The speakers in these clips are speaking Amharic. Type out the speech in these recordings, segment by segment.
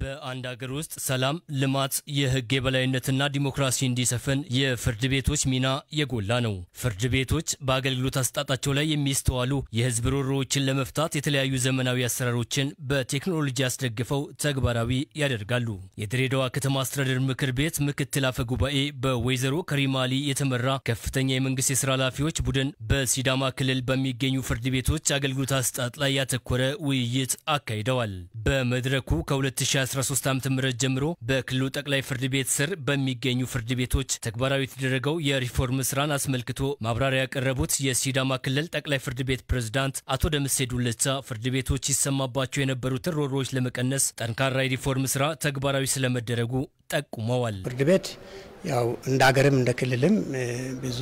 በአንድ ሀገር ውስጥ ሰላም፣ ልማት፣ የሕግ የበላይነትና ዲሞክራሲ እንዲሰፍን የፍርድ ቤቶች ሚና የጎላ ነው። ፍርድ ቤቶች በአገልግሎት አሰጣጣቸው ላይ የሚስተዋሉ የሕዝብ ሮሮዎችን ለመፍታት የተለያዩ ዘመናዊ አሰራሮችን በቴክኖሎጂ አስደግፈው ተግባራዊ ያደርጋሉ። የድሬዳዋ ከተማ አስተዳደር ምክር ቤት ምክትል አፈ ጉባኤ በወይዘሮ ከሪማ አሊ የተመራ ከፍተኛ የመንግስት የስራ ኃላፊዎች ቡድን በሲዳማ ክልል በሚገኙ ፍርድ ቤቶች አገልግሎት አሰጣጥ ላይ ያተኮረ ውይይት አካሂደዋል። በመድረኩ ከ2013 ዓ ም ጀምሮ በክልሉ ጠቅላይ ፍርድ ቤት ስር በሚገኙ ፍርድ ቤቶች ተግባራዊ የተደረገው የሪፎርም ስራን አስመልክቶ ማብራሪያ ያቀረቡት የሲዳማ ክልል ጠቅላይ ፍርድ ቤት ፕሬዝዳንት አቶ ደምሴ ዱለቻ ፍርድ ቤቶች ይሰማባቸው የነበሩትን ሮሮዎች ለመቀነስ ጠንካራ የሪፎርም ስራ ተግባራዊ ስለመደረጉ ጠቁመዋል። ፍርድ ቤት ያው እንደ ሀገርም እንደ ክልልም ብዙ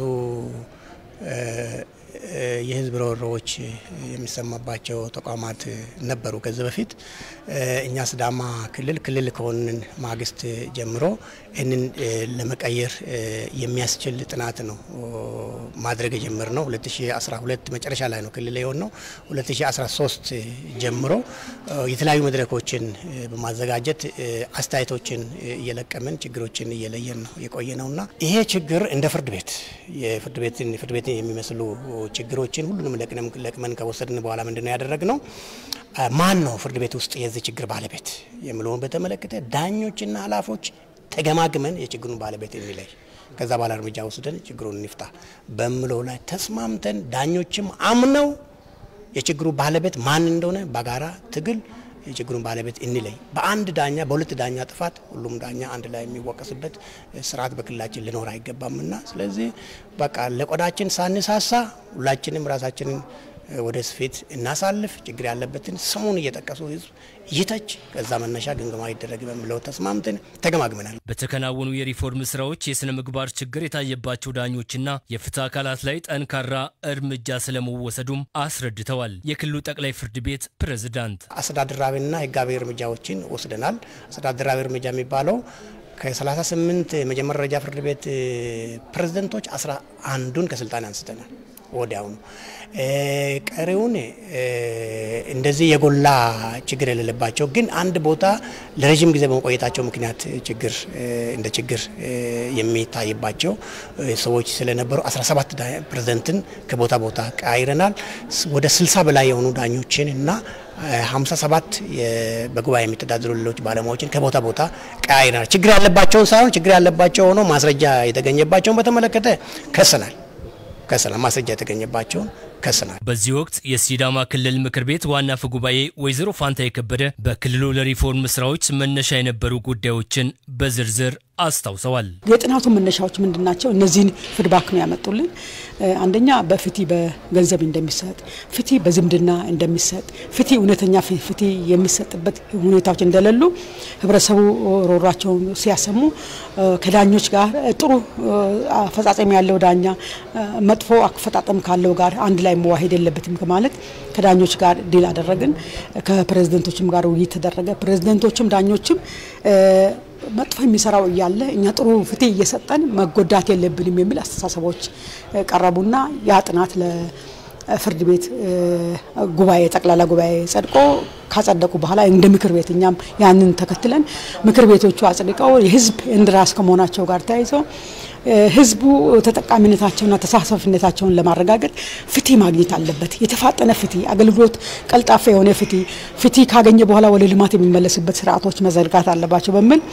የህዝብ ሮሮዎች የሚሰማባቸው ተቋማት ነበሩ። ከዚህ በፊት እኛ ሲዳማ ክልል ክልል ከሆንን ማግስት ጀምሮ ይህንን ለመቀየር የሚያስችል ጥናት ነው ማድረግ የጀመርነው። 2012 መጨረሻ ላይ ነው ክልል የሆነው። 2013 ጀምሮ የተለያዩ መድረኮችን በማዘጋጀት አስተያየቶችን እየለቀምን ችግሮችን እየለየን ነው የቆየ ነውና ይሄ ችግር እንደ ፍርድ ቤት የፍርድ ቤትን ፍርድ ቤትን የሚመስሉ ችግሮችን ሁሉንም ለቅመን ከወሰድን በኋላ ምንድን ነው ያደረግነው? ማን ነው ፍርድ ቤት ውስጥ የዚህ ችግር ባለቤት የሚለውን በተመለከተ ዳኞችና ኃላፊዎች ተገማግመን የችግሩን ባለቤት የሚለይ ከዛ በኋላ እርምጃ ወስደን ችግሩን እንፍታ በምለው ላይ ተስማምተን ዳኞችም አምነው የችግሩ ባለቤት ማን እንደሆነ በጋራ ትግል የችግሩን ባለቤት እንለይ። በአንድ ዳኛ በሁለት ዳኛ ጥፋት ሁሉም ዳኛ አንድ ላይ የሚወቀስበት ስርዓት በክልላችን ሊኖር አይገባምና ስለዚህ በቃ ለቆዳችን ሳንሳሳ ሁላችንም ራሳችንን ወደ ስፌት እናሳልፍ። ችግር ያለበትን ስሙን እየጠቀሱ ህዝብ ይተች፣ ከዛ መነሻ ግምገማ ይደረግ በሚለው ተስማምተን ተገማግመናል። በተከናወኑ የሪፎርም ስራዎች የስነ ምግባር ችግር የታየባቸው ዳኞችና የፍትህ አካላት ላይ ጠንካራ እርምጃ ስለመወሰዱም አስረድተዋል። የክልሉ ጠቅላይ ፍርድ ቤት ፕሬዝዳንት አስተዳደራዊና ህጋዊ እርምጃዎችን ወስደናል። አስተዳደራዊ እርምጃ የሚባለው ከ38 የመጀመሪያ ደረጃ ፍርድ ቤት ፕሬዝደንቶች አስራ አንዱን ከስልጣን አንስተናል ወዲያውኑ ቀሪውን እንደዚህ የጎላ ችግር የሌለባቸው ግን አንድ ቦታ ለረዥም ጊዜ በመቆየታቸው ምክንያት ችግር እንደ ችግር የሚታይባቸው ሰዎች ስለነበሩ 17 ፕሬዝደንትን ከቦታ ቦታ ቀያይረናል። ወደ 60 በላይ የሆኑ ዳኞችን እና 57 በጉባኤ የሚተዳደሩ ሌሎች ባለሙያዎችን ከቦታ ቦታ ቀያይረናል። ችግር ያለባቸውን ሳይሆን ችግር ያለባቸው ሆኖ ማስረጃ የተገኘባቸውን በተመለከተ ከሰናል ከሰላም ማስረጃ የተገኘባቸውን ከስናል። በዚህ ወቅት የሲዳማ ክልል ምክር ቤት ዋና አፈ ጉባኤ ወይዘሮ ፋንታ የከበደ በክልሉ ለሪፎርም ስራዎች መነሻ የነበሩ ጉዳዮችን በዝርዝር አስታውሰዋል። የጥናቱ መነሻዎች ምንድን ናቸው? እነዚህን ፊድባክ ነው ያመጡልን። አንደኛ በፍትህ በገንዘብ እንደሚሰጥ፣ ፍትህ በዝምድና እንደሚሰጥ፣ ፍትህ እውነተኛ ፍትህ የሚሰጥበት ሁኔታዎች እንደሌሉ ህብረተሰቡ ሮሯቸውን ሲያሰሙ ከዳኞች ጋር ጥሩ አፈጻጸም ያለው ዳኛ መጥፎ አፈጣጠም ካለው ጋር አንድ ላይ መዋሄድ የለበትም ከማለት ከዳኞች ጋር ዲል አደረግን። ከፕሬዝደንቶችም ጋር ውይይት ተደረገ። ፕሬዝደንቶችም ዳኞችም መጥፎ የሚሰራው እያለ እኛ ጥሩ ፍትህ እየሰጠን መጎዳት የለብንም የሚል አስተሳሰቦች ቀረቡና ያ ጥናት ለፍርድ ቤት ጉባኤ ጠቅላላ ጉባኤ ጸድቆ ካጸደቁ በኋላ እንደ ምክር ቤት እኛም ያንን ተከትለን ምክር ቤቶቹ አጽድቀው የህዝብ እንድራስ ከመሆናቸው ጋር ተያይዘው ህዝቡ ተጠቃሚነታቸውና ተሳታፊነታቸውን ለማረጋገጥ ፍትህ ማግኘት አለበት። የተፋጠነ ፍትህ፣ አገልግሎት ቀልጣፋ የሆነ ፍትህ፣ ፍትህ ካገኘ በኋላ ወደ ልማት የሚመለስበት ስርዓቶች መዘርጋት አለባቸው በሚል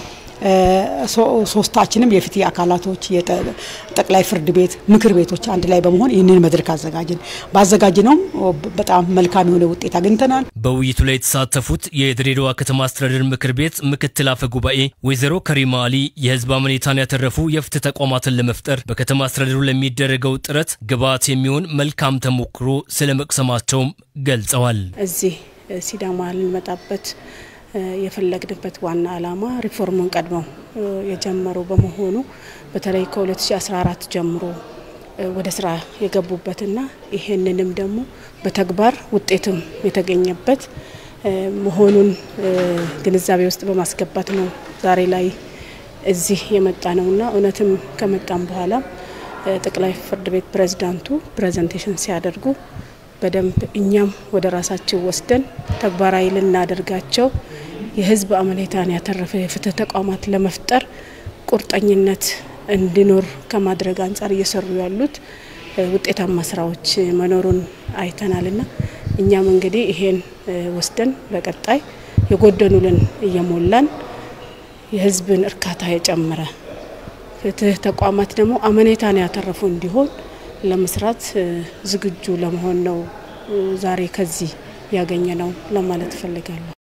ሶስታችንም የፍትህ አካላቶች የጠቅላይ ፍርድ ቤት ምክር ቤቶች አንድ ላይ በመሆን ይህንን መድረክ አዘጋጅን። ባዘጋጅነውም በጣም መልካም የሆነ ውጤት አግኝተናል። በውይይቱ ላይ የተሳተፉት የድሬዳዋ ከተማ አስተዳደር ምክር ቤት ምክትል አፈ ጉባኤ ወይዘሮ ከሪማ አሊ የህዝብ አመኔታን ያተረፉ የፍትህ ተቋማትን ለመፍጠር በከተማ አስተዳደሩ ለሚደረገው ጥረት ግብዓት የሚሆን መልካም ተሞክሮ ስለመቅሰማቸውም ገልጸዋል። እዚህ ሲዳማ ልንመጣበት የፈለግንበት ዋና ዓላማ ሪፎርሙን ቀድመው የጀመሩ በመሆኑ በተለይ ከ2014 ጀምሮ ወደ ስራ የገቡበትና ይህንንም ደግሞ በተግባር ውጤትም የተገኘበት መሆኑን ግንዛቤ ውስጥ በማስገባት ነው ዛሬ ላይ እዚህ የመጣ ነውና እውነትም ከመጣም በኋላ ጠቅላይ ፍርድ ቤት ፕሬዝዳንቱ ፕሬዘንቴሽን ሲያደርጉ በደንብ እኛም ወደ ራሳችን ወስደን ተግባራዊ ልናደርጋቸው የህዝብ አመኔታን ያተረፈ የፍትህ ተቋማት ለመፍጠር ቁርጠኝነት እንዲኖር ከማድረግ አንጻር እየሰሩ ያሉት ውጤታማ ስራዎች መኖሩን አይተናልና እኛም እንግዲህ ይሄን ወስደን በቀጣይ የጎደኑልን እየሞላን የህዝብን እርካታ የጨመረ ፍትህ ተቋማት ደግሞ አመኔታን ያተረፉ እንዲሆን ለመስራት ዝግጁ ለመሆን ነው ዛሬ ከዚህ ያገኘ ነው ለማለት እፈልጋለሁ።